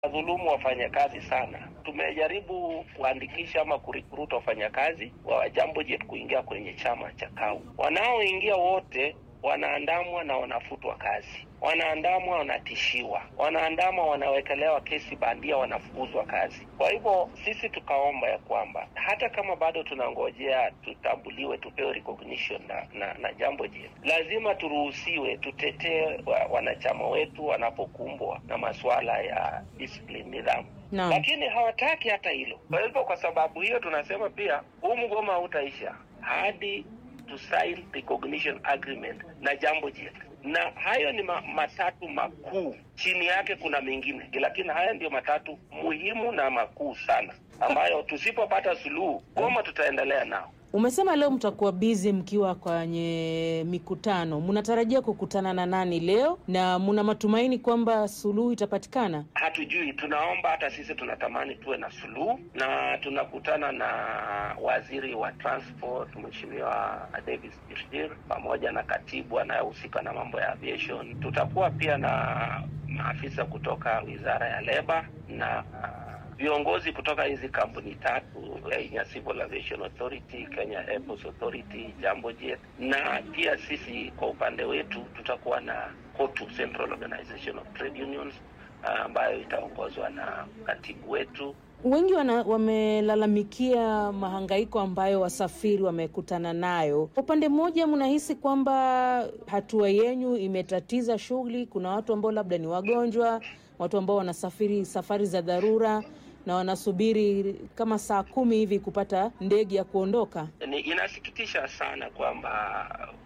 dhulumu wafanyakazi sana. Tumejaribu kuandikisha ama kurikruta wafanyakazi wa Jambo Jet kuingia kwenye chama cha KAU. Wanaoingia wote wanaandamwa na wanafutwa kazi, wanaandamwa, wanatishiwa, wanaandamwa, wanawekelewa kesi bandia, wanafukuzwa kazi. Kwa hivyo sisi tukaomba ya kwamba hata kama bado tunangojea tutambuliwe, tupewe recognition na, na, na Jambo Jet, lazima turuhusiwe tutetee wa, wanachama wetu wanapokumbwa na masuala ya discipline, nidhamu Naam. lakini hawataki hata hilo. Kwa hivyo kwa sababu hiyo tunasema pia huu mgomo hautaisha hadi to sign recognition agreement na Jambo Jet, na hayo ni ma matatu makuu. Chini yake kuna mengine, lakini haya ndio matatu muhimu na makuu sana, ambayo tusipopata suluhu goma tutaendelea nao. Umesema leo mtakuwa bizi mkiwa kwenye mikutano. Mnatarajia kukutana na nani leo, na mna matumaini kwamba suluhu itapatikana? Hatujui, tunaomba. Hata sisi tunatamani tuwe na suluhu, na tunakutana na waziri wa transport Mheshimiwa Davis Chirchir pamoja na katibu anayehusika na mambo ya aviation. Tutakuwa pia na maafisa kutoka wizara ya leba na viongozi kutoka hizi kampuni tatu Kenya Civil Aviation Authority, Kenya Airports Authority, Jambo Jet, na pia sisi kwa upande wetu tutakuwa na KOTU, Central Organization of Trade Unions, ambayo itaongozwa na katibu wetu. Wengi wana, wamelalamikia mahangaiko ambayo wasafiri wamekutana nayo. Kwa upande mmoja, mnahisi kwamba hatua yenyu imetatiza shughuli. Kuna watu ambao labda ni wagonjwa, watu ambao wanasafiri safari za dharura na wanasubiri kama saa kumi hivi kupata ndege ya kuondoka. Ni inasikitisha sana kwamba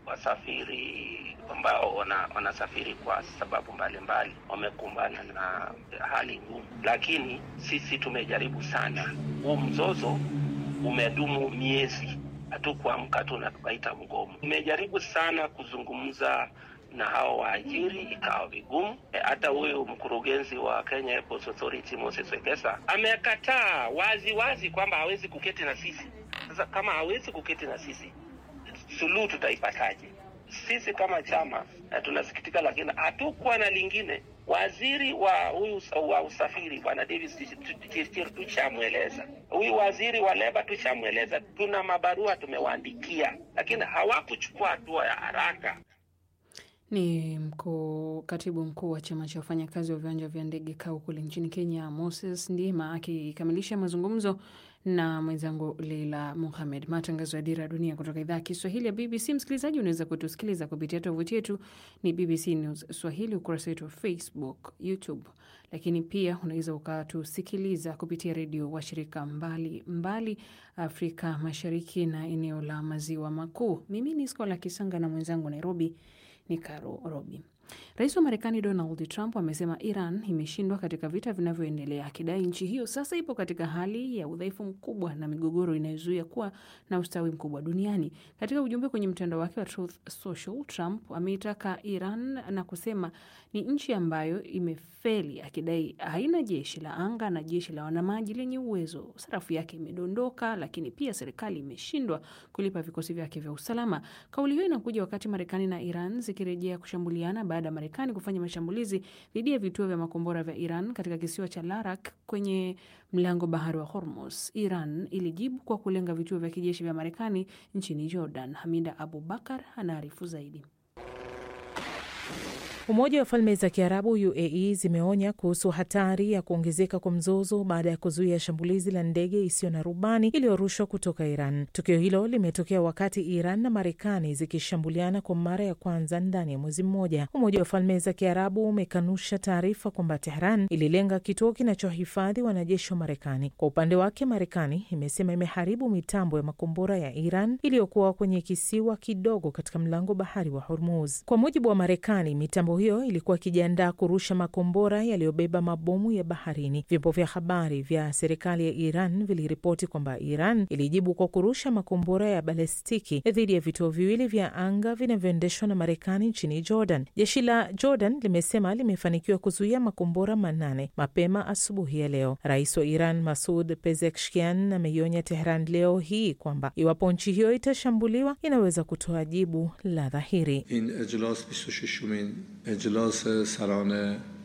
wasafiri ambao wana, wanasafiri kwa sababu mbalimbali wamekumbana na hali ngumu, lakini sisi tumejaribu sana. Huu mzozo umedumu miezi, hatukuamka tu na tukaita mgomo. Tumejaribu sana kuzungumza na hao waajiri ikawa vigumu. E, hata huyu mkurugenzi wa Kenya Airports Authority Moses Wekesa amekataa wazi wazi kwamba hawezi kuketi na sisi. Sasa kama hawezi kuketi na sisi, suluhu tutaipataje? Sisi kama chama na tunasikitika, lakini hatukuwa na lingine. Waziri wa huyu wa usafiri bwana Davis Chirchir tushamweleza, huyu waziri wa leba tushamweleza, tuna mabarua tumewaandikia, lakini hawakuchukua hatua ya haraka. Ni mkuu katibu mkuu wa chama cha wafanyakazi wa viwanja vya ndege KAU kule nchini Kenya, Moses Ndima akikamilisha mazungumzo na mwenzangu Leila Muhamed. Matangazo ya Dira ya Dunia kutoka idhaa ya Kiswahili ya BBC. Msikilizaji, unaweza kutusikiliza kupitia tovuti yetu ni BBC News Swahili, ukurasa wetu wa Facebook, YouTube, lakini pia unaweza ukatusikiliza kupitia redio washirika mbali mbali Afrika Mashariki na eneo la Maziwa Makuu. Mimi ni Skola Kisanga na mwenzangu Nairobi ni Karo Robi. Rais wa Marekani Donald Trump amesema Iran imeshindwa katika vita vinavyoendelea, akidai nchi hiyo sasa ipo katika hali ya udhaifu mkubwa na migogoro inayozuia kuwa na ustawi mkubwa duniani. Katika ujumbe kwenye mtandao wake wa Truth Social, Trump ameitaka Iran na kusema ni nchi ambayo imefeli, akidai haina jeshi la anga na jeshi la wanamaji lenye uwezo. Sarafu yake imedondoka, lakini pia serikali imeshindwa kulipa vikosi vyake vya usalama. Kauli hiyo inakuja wakati Marekani na Iran zikirejea kushambuliana baada ya Marekani kufanya mashambulizi dhidi ya vituo vya makombora vya Iran katika kisiwa cha Larak kwenye mlango bahari wa Hormuz. Iran ilijibu kwa kulenga vituo vya kijeshi vya Marekani nchini Jordan. Hamida Abubakar anaarifu zaidi. Umoja wa Falme za Kiarabu UAE zimeonya kuhusu hatari ya kuongezeka kwa mzozo baada ya kuzuia shambulizi la ndege isiyo na rubani iliyorushwa kutoka Iran. Tukio hilo limetokea wakati Iran na Marekani zikishambuliana kwa mara ya kwanza ndani ya mwezi mmoja. Umoja wa Falme za Kiarabu umekanusha taarifa kwamba Tehran ililenga kituo kinachohifadhi wanajeshi wa Marekani. Kwa upande wake, Marekani imesema imeharibu mitambo ya makombora ya Iran iliyokuwa kwenye kisiwa kidogo katika mlango bahari wa Hormuz. Kwa mujibu wa Marekani, mitambo hiyo ilikuwa ikijiandaa kurusha makombora yaliyobeba mabomu ya baharini. Vyombo vya habari vya serikali ya Iran viliripoti kwamba Iran ilijibu kwa kurusha makombora ya balestiki dhidi ya vituo viwili vya anga vinavyoendeshwa na Marekani nchini Jordan. Jeshi la Jordan limesema limefanikiwa kuzuia makombora manane mapema asubuhi ya leo. Rais wa Iran Masud Pezeshkian ameionya Tehran leo hii kwamba iwapo nchi hiyo itashambuliwa inaweza kutoa jibu la dhahiri. in ijlas 26 اجلاس سران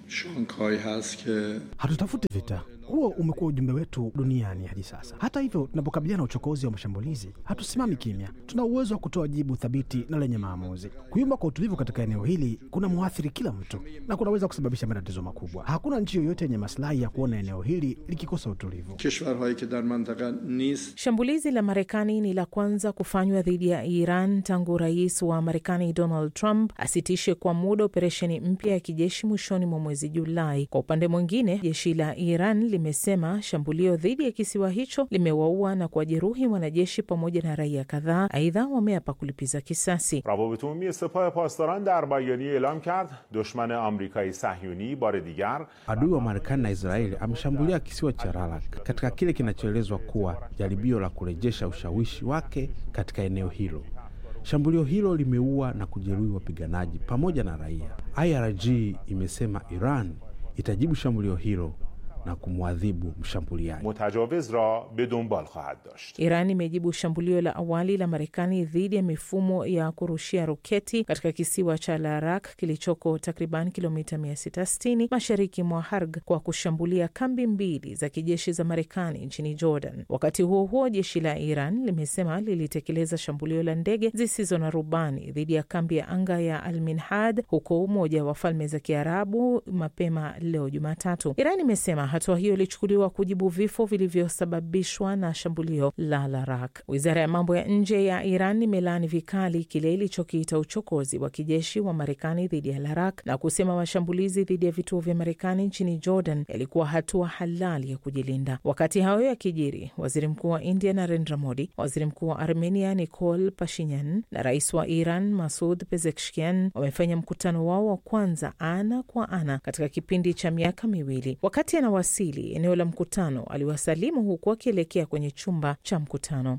شانگهای هست که Hatutafuti vita. Huo umekuwa ujumbe wetu duniani hadi sasa. Hata hivyo, tunapokabiliana na uchokozi wa mashambulizi, hatusimami kimya. Tuna uwezo wa kutoa jibu thabiti na lenye maamuzi. Kuyumba kwa utulivu katika eneo hili kuna mwathiri kila mtu na kunaweza kusababisha matatizo makubwa. Hakuna nchi yoyote yenye maslahi ya kuona eneo hili likikosa utulivu. کشورهایی که در منطقه نیست Shambulizi la Marekani ni la kwanza kufanywa dhidi ya Iran tangu rais wa Marekani Donald Trump asitishe kwa muda operesheni mpya ya kijeshi mwishoni mwa mwezi Julai. Kwa upande mwingine, jeshi la Iran limesema shambulio dhidi ya kisiwa hicho limewaua na kuwajeruhi wanajeshi pamoja na raia kadhaa. Aidha, wameapa kulipiza kisasi. روابط عمومی سپاه پاسداران در بیانیه اعلام کرد دشمن آمریکایی صهیونی بار دیگر Adui wa Marekani na Israeli ameshambulia kisiwa cha Lalak katika kile kinachoelezwa kuwa jaribio la kurejesha ushawishi wake katika eneo hilo. Shambulio hilo limeua na kujeruhi wapiganaji pamoja na raia. IRG imesema Iran itajibu shambulio hilo na kumwadhibu mshambuliaji. متجاوز را به دنبال خواهد داشت Iran imejibu shambulio la awali la Marekani dhidi ya mifumo ya kurushia roketi katika kisiwa cha Larak kilichoko takriban kilomita 660 mashariki mwa Harg kwa kushambulia kambi mbili za kijeshi za Marekani nchini Jordan. Wakati huo huo, jeshi la Iran limesema lilitekeleza shambulio la ndege zisizo na rubani dhidi ya kambi ya anga ya Alminhad huko Umoja wa Falme za Kiarabu mapema leo Jumatatu. Iran imesema hatua hiyo ilichukuliwa kujibu vifo vilivyosababishwa na shambulio la Larak. Wizara ya mambo ya nje ya Iran imelaani vikali kile ilichokiita uchokozi wa kijeshi wa Marekani dhidi ya Larak na kusema mashambulizi dhidi ya vituo vya Marekani nchini Jordan yalikuwa hatua halali ya kujilinda. Wakati hayo yakijiri, waziri mkuu wa India Narendra Modi, waziri mkuu wa Armenia Nikol Pashinyan na rais wa Iran Masud Pezeshkian wamefanya mkutano wao wa kwanza ana kwa ana katika kipindi cha miaka miwili. Wakati anawasili eneo la mkutano, aliwasalimu huku akielekea kwenye chumba cha mkutano.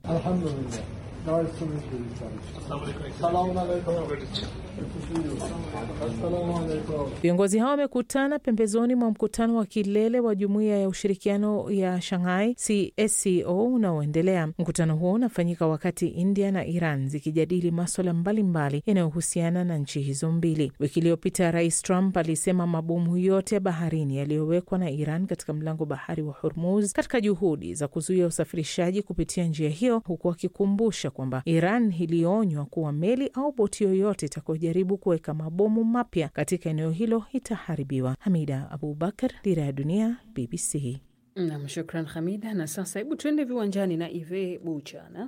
Viongozi hao wamekutana pembezoni mwa mkutano wa kilele wa jumuiya ya ushirikiano ya Shanghai CSCO unaoendelea. Mkutano huo unafanyika wakati India na Iran zikijadili maswala mbalimbali yanayohusiana na nchi hizo mbili. Wiki iliyopita Rais Trump alisema mabomu yote ya baharini yaliyowekwa na Iran katika mlango bahari wa Hormuz katika juhudi za kuzuia usafirishaji kupitia njia hiyo, huku akikumbusha kwamba Iran ilionywa kuwa meli au boti yoyote itakayojaribu kuweka mabomu mapya katika eneo hilo itaharibiwa. Hamida Abubakar, Dira ya Dunia, BBC. Nam, shukran Hamida. Na sasa hebu tuende viwanjani na Ive Buchana.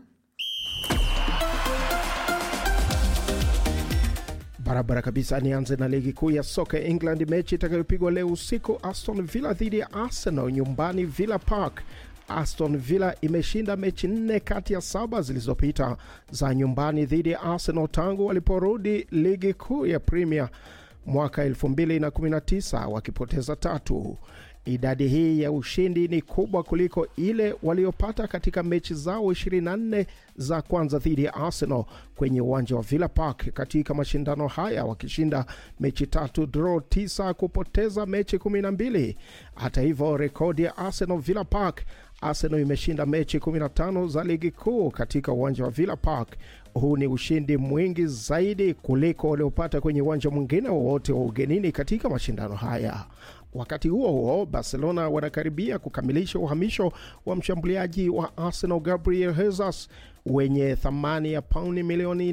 Barabara kabisa. Nianze na ligi kuu ya soka ya England, mechi itakayopigwa leo usiku, Aston Villa dhidi ya Arsenal nyumbani Villa Park. Aston Villa imeshinda mechi nne kati ya saba zilizopita za nyumbani dhidi ya Arsenal tangu waliporudi ligi kuu ya Premier mwaka 2019 wakipoteza tatu. Idadi hii ya ushindi ni kubwa kuliko ile waliopata katika mechi zao 24 za kwanza dhidi ya Arsenal kwenye uwanja wa Villa Park katika mashindano haya, wakishinda mechi tatu, draw tisa, kupoteza mechi 12. Hata hivyo, rekodi ya Arsenal Villa Park, Arsenal imeshinda mechi 15 za ligi kuu katika uwanja wa Villa Park. Huu ni ushindi mwingi zaidi kuliko waliopata kwenye uwanja mwingine wowote wa ugenini katika mashindano haya. Wakati huo huo, Barcelona wanakaribia kukamilisha uhamisho wa mshambuliaji wa Arsenal Gabriel Jesus wenye thamani ya pauni milioni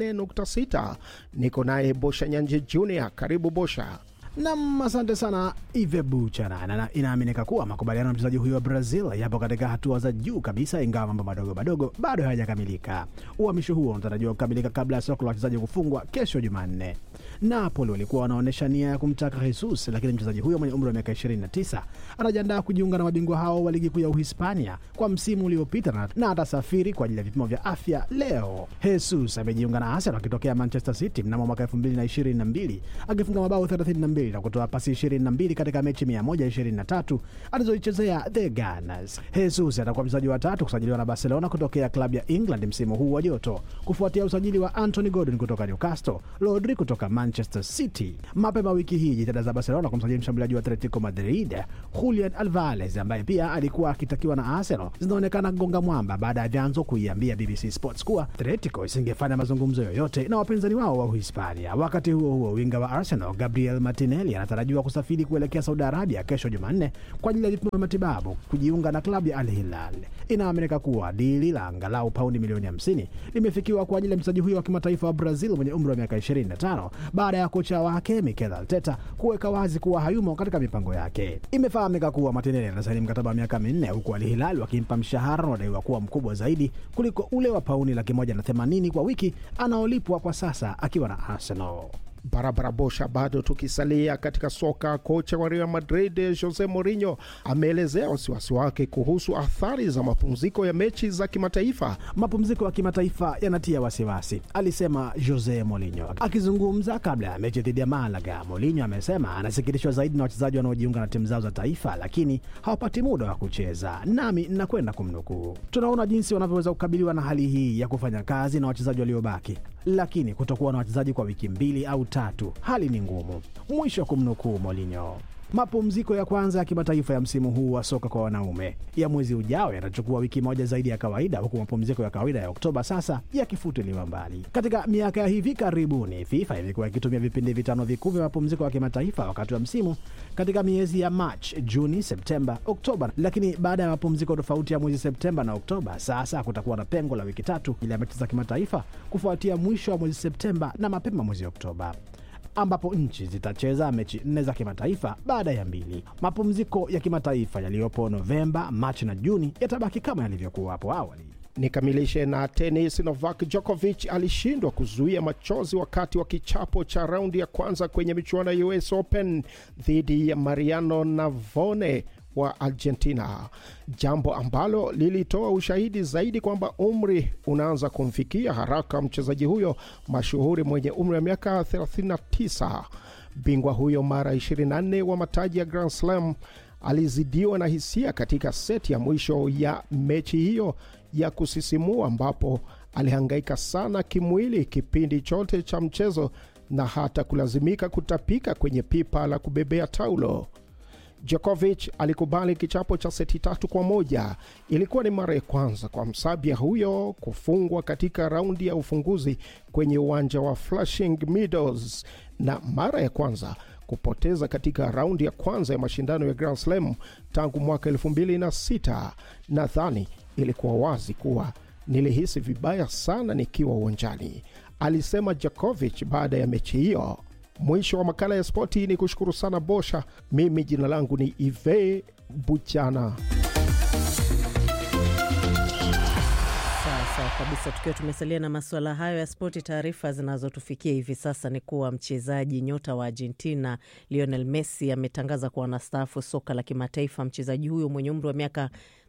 8.6. Niko naye Bosha Nyanje Jr. Karibu Bosha. Nam, asante sana Ive Buchana. Na inaaminika kuwa makubaliano ya mchezaji huyo wa Brazil yapo katika hatua za juu kabisa, ingawa mambo madogo madogo bado hayajakamilika. Uhamisho huo unatarajiwa kukamilika kabla ya soko la wachezaji kufungwa kesho Jumanne. Napoli walikuwa wanaonyesha nia ya kumtaka Jesus, lakini mchezaji huyo mwenye umri wa miaka 29 anajiandaa kujiunga na mabingwa hao wa ligi kuu ya Uhispania kwa msimu uliopita na, na atasafiri kwa ajili ya vipimo vya afya leo. Jesus amejiunga na Arsenal akitokea Manchester City mnamo mwaka 2022 akifunga mabao 32 na kutoa pasi 22 katika mechi 123 alizoichezea the Gunners. Jesus atakuwa mchezaji wa tatu kusajiliwa na Barcelona kutokea klabu ya England msimu huu wa joto kufuatia usajili wa Anthony Gordon kutoka Newcastle, Rodri kutoka Manchester City. Mapema wiki hii jitihada za Barcelona kumsajili mshambuliaji wa Atletico Madrid Julian Alvarez ambaye pia alikuwa akitakiwa na Arsenal zinaonekana kugonga mwamba baada ya vyanzo kuiambia BBC Sports kuwa Atletico isingefanya mazungumzo yoyote na wapinzani wao wa Uhispania. Wakati huo huo, winga wa Arsenal Gabriel Martinez Martinelli anatarajiwa kusafiri kuelekea Saudi Arabia kesho Jumanne kwa ajili ya vipimo vya matibabu kujiunga na klabu ya Al Hilal. Inaaminika kuwa dili la angalau paundi milioni 50 limefikiwa kwa ajili ya mchezaji huyo wa kimataifa wa Brazil mwenye umri wa miaka 25 baada ya kocha wake Mikel Arteta kuweka wazi kuwa hayumo katika mipango yake. Imefahamika kuwa Martinelli anasaini mkataba wa miaka minne huku Al Hilal wakimpa mshahara unaodaiwa kuwa mkubwa zaidi kuliko ule wa pauni laki moja na themanini kwa wiki anaolipwa kwa sasa akiwa na Arsenal. barabara bosha. Bado tukisalia katika soka, kocha wa Real Madrid Jose Mourinho ameelezea wasiwasi wake kuhusu athari za mapumziko ya mechi za kimataifa. Mapumziko ya kimataifa yanatia wasiwasi, alisema Jose Mourinho akizungumza kabla ya mechi dhidi ya Malaga. Mourinho amesema anasikitishwa zaidi na wachezaji wanaojiunga na timu zao za taifa, lakini hawapati muda wa kucheza. Nami nakwenda kumnukuu, tunaona jinsi wanavyoweza kukabiliwa na hali hii ya kufanya kazi na wachezaji waliobaki, lakini kutokuwa na wachezaji kwa wiki mbili au tatu, hali ni ngumu. Mwisho wa kumnukuu Mourinho. Mapumziko ya kwanza ya kimataifa ya msimu huu wa soka kwa wanaume ya mwezi ujao yatachukua wiki moja zaidi ya kawaida, huku mapumziko ya kawaida ya Oktoba sasa yakifutiliwa mbali. Katika miaka ya hivi karibuni, FIFA imekuwa ikitumia vipindi vitano vikuu vya mapumziko ya kimataifa wakati wa msimu katika miezi ya Machi, Juni, Septemba, Oktoba, lakini baada ya mapumziko tofauti ya mwezi Septemba na Oktoba, sasa kutakuwa na pengo la wiki tatu ili ya mechi za kimataifa kufuatia mwisho wa mwezi Septemba na mapema mwezi Oktoba ambapo nchi zitacheza mechi nne za kimataifa baada ya mbili. Mapumziko ya kimataifa yaliyopo Novemba, Machi na Juni yatabaki kama yalivyokuwa hapo awali. Nikamilishe na tenis. Novak Djokovic alishindwa kuzuia machozi wakati wa kichapo cha raundi ya kwanza kwenye michuano ya US Open dhidi ya Mariano Navone wa Argentina, jambo ambalo lilitoa ushahidi zaidi kwamba umri unaanza kumfikia haraka mchezaji huyo mashuhuri mwenye umri wa miaka 39. Bingwa huyo mara 24 wa mataji ya Grand Slam alizidiwa na hisia katika seti ya mwisho ya mechi hiyo ya kusisimua, ambapo alihangaika sana kimwili kipindi chote cha mchezo na hata kulazimika kutapika kwenye pipa la kubebea taulo. Djokovic alikubali kichapo cha seti tatu kwa moja. Ilikuwa ni mara ya kwanza kwa Msabia huyo kufungwa katika raundi ya ufunguzi kwenye uwanja wa Flushing Meadows na mara ya kwanza kupoteza katika raundi ya kwanza ya mashindano ya Grand Slam tangu mwaka 2006. Nadhani ilikuwa wazi kuwa nilihisi vibaya sana nikiwa uwanjani, alisema Djokovic baada ya mechi hiyo. Mwisho wa makala ya spoti ni kushukuru sana Bosha. Mimi jina langu ni Ive Buchana. Sawa kabisa. Tukiwa tumesalia na masuala hayo ya spoti, taarifa zinazotufikia hivi sasa ni kuwa mchezaji nyota wa Argentina Lionel Messi ametangaza kuwa anastaafu soka la kimataifa. Mchezaji huyo mwenye umri wa miaka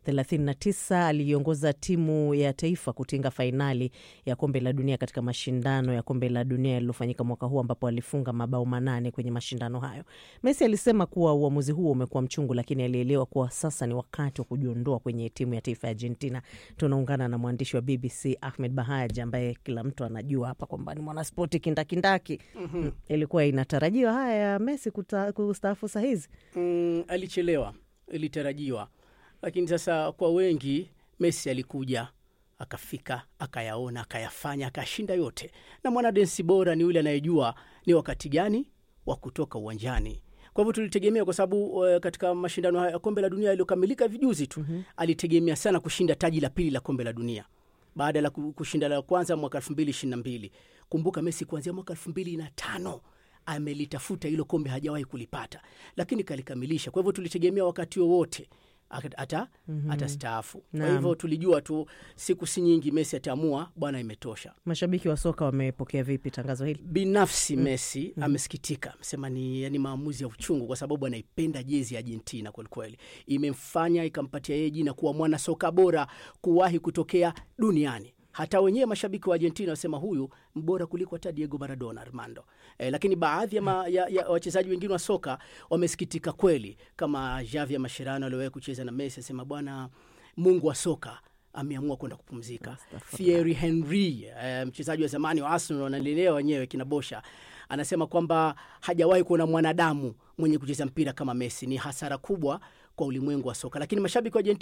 39 aliiongoza timu ya taifa kutinga fainali ya kombe la dunia katika mashindano ya kombe la dunia yaliyofanyika mwaka huu ambapo alifunga mabao manane kwenye mashindano hayo. Messi alisema kuwa uamuzi huo umekuwa mchungu, lakini alielewa kuwa sasa ni wakati wa kujiondoa kwenye timu ya taifa ya Argentina. Tunaungana na mwandishi wa BBC Ahmed Bahaj ambaye kila mtu anajua hapa kwamba ni mwanaspoti kindakindaki. mm-hmm. Ilikuwa inatarajiwa haya ya Messi kustaafu saa hizi? Mm, alichelewa, ilitarajiwa lakini sasa kwa wengi Messi alikuja akafika akayaona akayafanya akashinda yote, na mwanadensi bora ni yule anayejua ni wakati gani wa kutoka uwanjani. Kwa hivyo tulitegemea, kwa sababu uh, katika mashindano haya ya kombe la dunia yaliyokamilika vijuzi tu mm-hmm. alitegemea sana kushinda taji la pili la kombe la dunia baada ya kushinda la kwanza mwaka elfu mbili ishirini na mbili. Kumbuka Messi kuanzia mwaka elfu mbili na tano amelitafuta hilo kombe, hajawahi kulipata, lakini kalikamilisha. Kwa hivyo tulitegemea wakati wowote ata mm-hmm. atastaafu. Kwa hivyo tulijua tu siku si nyingi Messi ataamua bwana, imetosha. Mashabiki wa soka wamepokea vipi tangazo hili? Binafsi mm. Messi mm-hmm. amesikitika, amesema ni yani maamuzi ya uchungu, kwa sababu anaipenda jezi ya Argentina kwelikweli, imemfanya ikampatia yeye jina kuwa mwana soka bora kuwahi kutokea duniani hata wenyewe mashabiki wa Argentina wasema huyu mbora kuliko hata Diego Maradona Armando. E, lakini baadhi ya, ya, ya wachezaji wengine wa soka wamesikitika kweli, kama Javier Mascherano aliwahi kucheza na Messi, asema bwana, Mungu wa soka ameamua kwenda kupumzika. Thierry Henry e, mchezaji wa zamani wa Arsenal wanalelewa wenyewe kina Bosha anasema kwamba hajawahi kuona mwanadamu mwenye kucheza mpira kama Messi. Ni hasara kubwa kwa ulimwengu wa soka, lakini mashabiki wa Argentina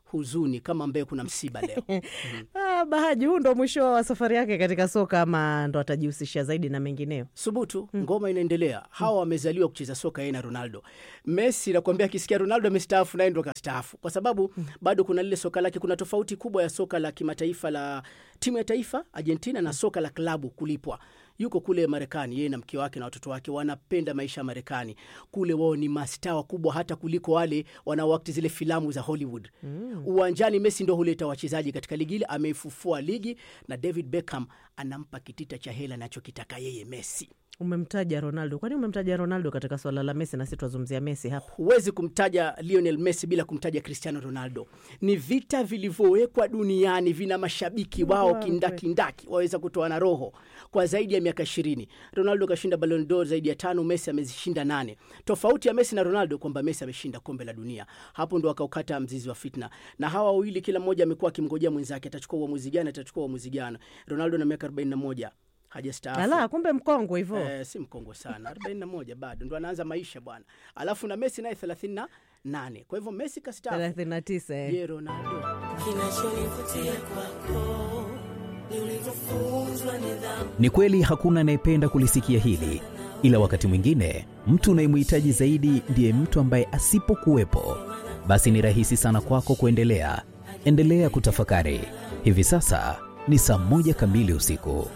huzuni kama ambaye kuna msiba leo. Ah, Bahaji, huu ndo mwisho wa safari yake katika soka ama ndo atajihusisha zaidi na mengineo? Subutu, ngoma inaendelea. Hawa wamezaliwa kucheza soka yeye na Ronaldo. Messi nakwambia, akisikia Ronaldo amestaafu naye ndo kastaafu, kwa sababu bado kuna lile soka lake. Kuna tofauti kubwa ya soka la kimataifa la timu ya taifa Argentina na soka la klabu kulipwa. Yuko kule Marekani, yeye na mke wake na watoto wake wanapenda maisha ya Marekani. Kule wao ni mastaa wakubwa hata kuliko wale wanaoakti zile filamu za Hollywood. Uwanjani Messi ndo huleta wachezaji katika ligi ile, ameifufua ligi na David Beckham anampa kitita cha hela anachokitaka yeye Messi. Umemtaja Ronaldo, kwani umemtaja Ronaldo katika swala la Messi na si twazungumzia Messi hapa? Huwezi kumtaja Lionel Messi bila kumtaja Cristiano Ronaldo. Ni vita vilivyowekwa duniani, vina mashabiki wao kindakindaki, waweza kutoa na roho kwa zaidi ya miaka ishirini. Ronaldo kashinda Ballon d'Or zaidi ya tano, Messi amezishinda nane. Tofauti ya Messi na Ronaldo kwamba Messi ameshinda kombe la dunia. Hapo ndo akaukata mzizi wa fitna, na hawa wawili kila mmoja amekuwa akimngojea mwenzake, atachukua uamuzi gani, atachukua uamuzi gani. Ronaldo na miaka 41 hajastaafu. Ala, kumbe mkongwe hivyo. Eh, si mkongwe sana 41 bado ndo anaanza maisha bwana alafu na messi naye 38 kwa hivyo messi kastaafu 39 eh. je ronaldo Kinachonivutia kwako ni ulivyofunzwa nidhamu. Ni kweli hakuna anayependa kulisikia hili, ila wakati mwingine mtu unayemhitaji zaidi ndiye mtu ambaye asipokuwepo, basi ni rahisi sana kwako kuendelea. Endelea kutafakari. Hivi sasa ni saa moja kamili usiku.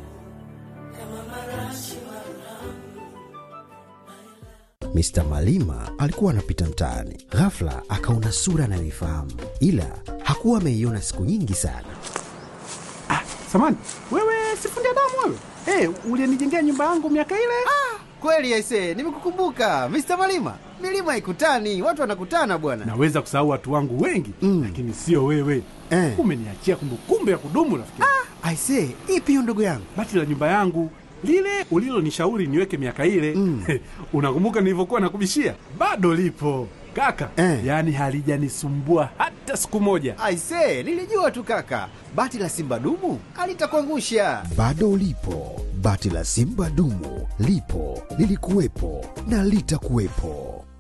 Mr. Malima alikuwa anapita mtaani, ghafla akaona sura anayoifahamu, ila hakuwa ameiona siku nyingi sana. Samani, wewe sifundi damu wewe? Hey, ulienijengea nyumba yangu miaka ile? Kweli aise, nimekukumbuka Mr. Malima. Milima haikutani, watu wanakutana bwana. Naweza kusahau watu wangu wengi mm, lakini sio wewe Eh. Umeniachia kumbukumbu ya kudumu rafiki. Aise, ipi hiyo ndugu yangu? Bati la nyumba yangu lile ulilonishauri niweke miaka ile mm. Unakumbuka nilivyokuwa nakubishia? Bado lipo kaka Eh. yaani halijanisumbua hata siku moja. Aise, nilijua tu kaka, bati la simba dumu alitakuangusha. Bado ulipo, bati la simba dumu lipo, lilikuwepo na litakuwepo.